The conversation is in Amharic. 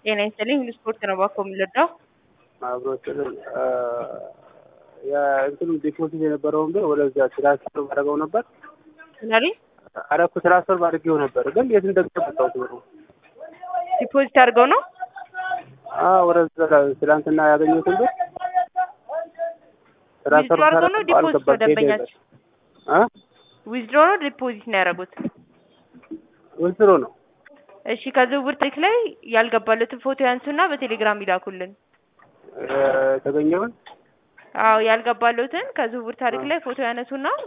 ጤና ይስጥልኝ ሁሉ ስፖርት ነው ባኮ የምንረዳው አብሮችልን የእንትኑ ዲፖዚት የነበረውን ብር ወደዚያ ትራንስፈር ማድረገው ነበር ምናሉ አረኩ ትራንስፈር ማድረገው ነበር፣ ግን የት እንደገባው ብሩ ዲፖዚት አድርገው ነው ወደዛ ትላንትና ያገኘሁትን ብር ትራንስፈር ዊዝድሮ አድርገው ነው ዲፖዚት ነው ደንበኛቸው አ ዊዝድሮ ነው ዲፖዚት ነው ያደረጉት ወስሮ ነው እሺ ከዝውውር ታሪክ ላይ ያልገባለትን ፎቶ ያንሱና በቴሌግራም ይላኩልን የተገኘውን አዎ ያልገባለትን ከዝውውር ታሪክ ላይ ፎቶ ያነሱና